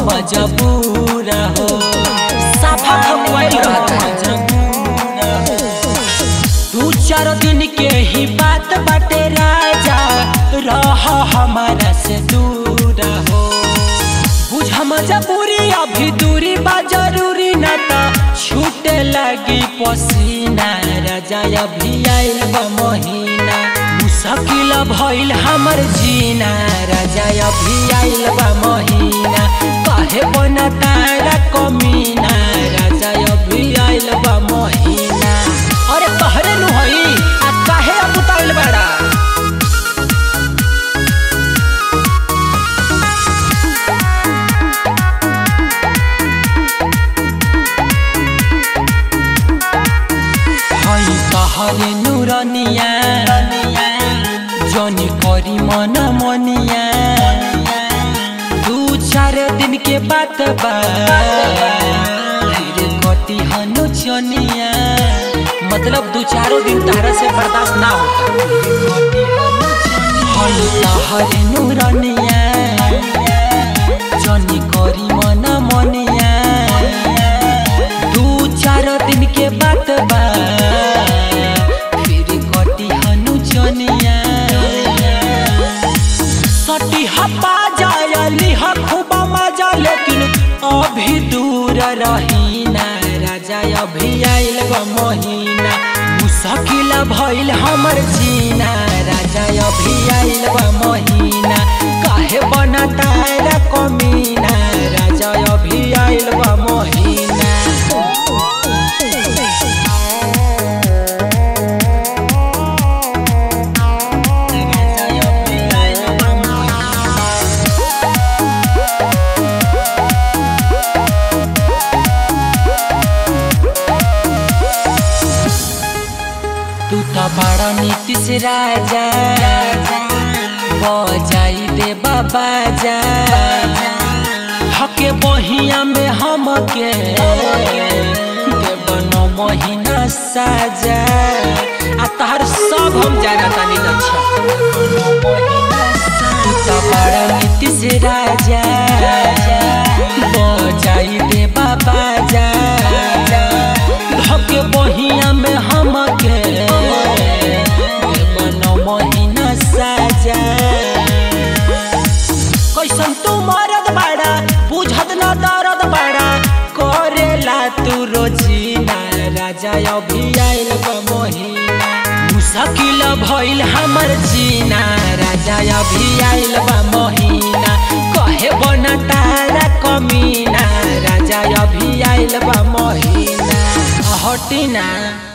मजबूर हो साफा खपुआइल रहता है दू चार दिन के ही बात बाटे राजा रह हमारा से दूर हो बुझ मजबूरी अभी दूरी बा जरूरी न त छूटे लगी पसीना राजा अभी आइल बा महीना मुश्किल भइल हमर जीना राजा अभी आइल बा महीना काहे बना तारा कमीना राजा अभी आइल बा महीना अरे तहरे नु हई आ काहे अब उताइल बाड़ा हई तहरे नुरनिया जनी करी मन मनिया दू चार दिन के बात बा फिर कटी हनु चनिया मतलब दू चारो दिन तारा से बर्दाश्त ना होता हई तहरे नुरनिया जनी करी मन मनिया दू चार दिन के बात बा फिर कटी हनु जनिया सटी हपा जायली ह खूब मजा लेकिन अभी दूर रहीना राजा अभी आइल बा महीना मुश्किल भइल हमर जीना राजा अभी आइल बा महीना काहे बना तारा कमीना राजा अभी आइल बा महीना तू तो बड़ा नीतीश राजा बजाई दे बाबा जा हके बहिया में हमके देवन महीना साजा आ तहर सब हम जाना तानी लच्छा तू तो बड़ा नीतीश राजा बजाई दे बाबा जा धके बहिया में हमके मन महीना साजा कैसन तू मरद बाड़ा बुझत न दर्द बाड़ा करेला तू रोजीना राजा अभी आइल बा महीना मुश्किल भइल हमर जीना राजा अभी आइल बा महीना कहे बना तारा कमीना राजा अभी आइल बा महीना हटिना